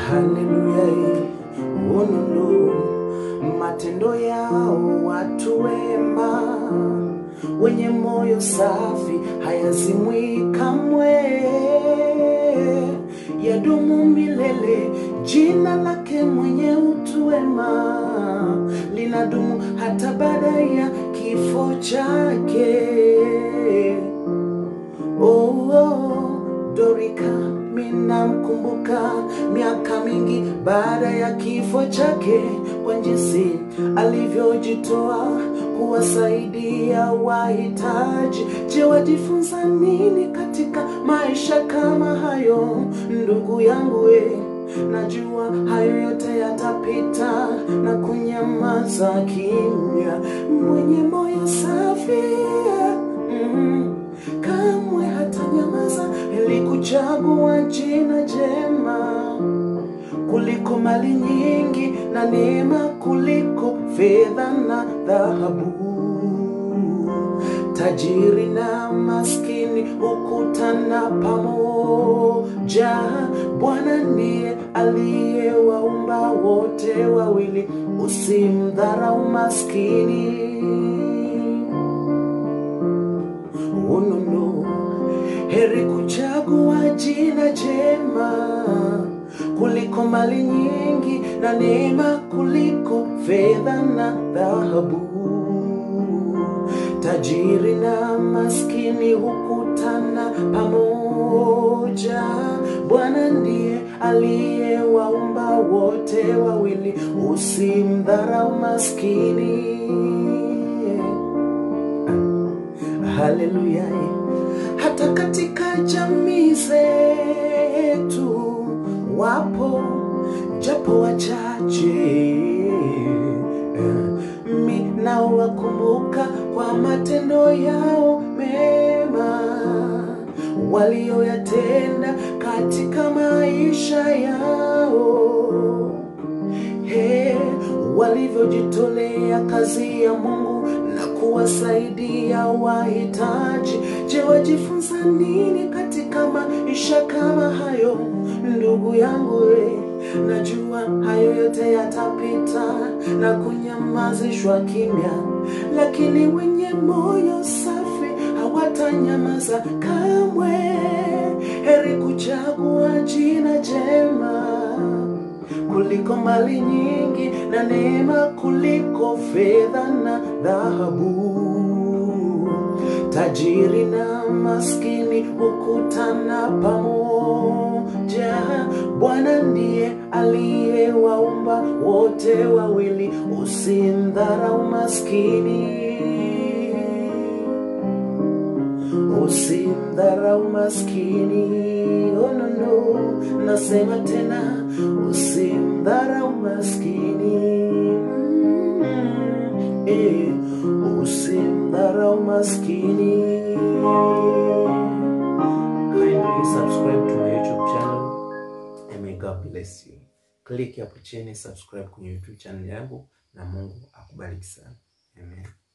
Haleluya, ununu matendo yao watu wema wenye moyo safi hayazimwi kamwe, yadumu milele. Jina lake mwenye utu wema linadumu hata baada ya kifo chake. Oh, oh, Dorika minamkumbuka miaka mingi baada ya kifo chake, kwa jinsi alivyojitoa kuwasaidia wahitaji. Je, wajifunza nini katika maisha kama hayo, ndugu yangu we? Najua hayo yote yatapita na kunyamaza kimya. Mwenye moyo safi mm, kamwe hatanyamaza ili kuchagua jina jema kuliko mali nyingi na neema kuliko fedha na dhahabu. Tajiri na maskini hukutana pamoja. Bwana ndiye aliyewaumba wote wawili, usimdharau maskini. Ununu, heri kuchagua jina jema kuliko mali nyingi na neema kuliko fedha na dhahabu. Tajiri na maskini hukutana pamoja. Bwana ndiye aliyewaumba wote wawili, usimdharau maskini. Haleluya! Hata katika jamii zetu wapo japo wachache minawakumbuka kwa matendo yao mema walioyatenda katika maisha yao he walivyojitolea kazi ya Mungu na kuwasaidia wahitaji. Je, wajifunza nini katika maisha kama hayo, ndugu yangu? We, najua hayo yote yatapita na kunyamazishwa kimya, lakini wenye moyo safi hawatanyamaza kamwe. Heri kuchagua jina jema kuliko mali nyingi na neema kuliko fedha na dhahabu. Tajiri na maskini hukutana pamoja. Bwana ndiye aliyewaumba wote wawili, usimdharau maskini. Usimdharau maskini, oh no no, nasema tena, usimdharau maskini. Mm, eh, usimdharau maskini. Kindly subscribe to my YouTube channel and may God bless you. Click hapo chini subscribe kwenye YouTube channel yangu na Mungu akubariki sana. Amen.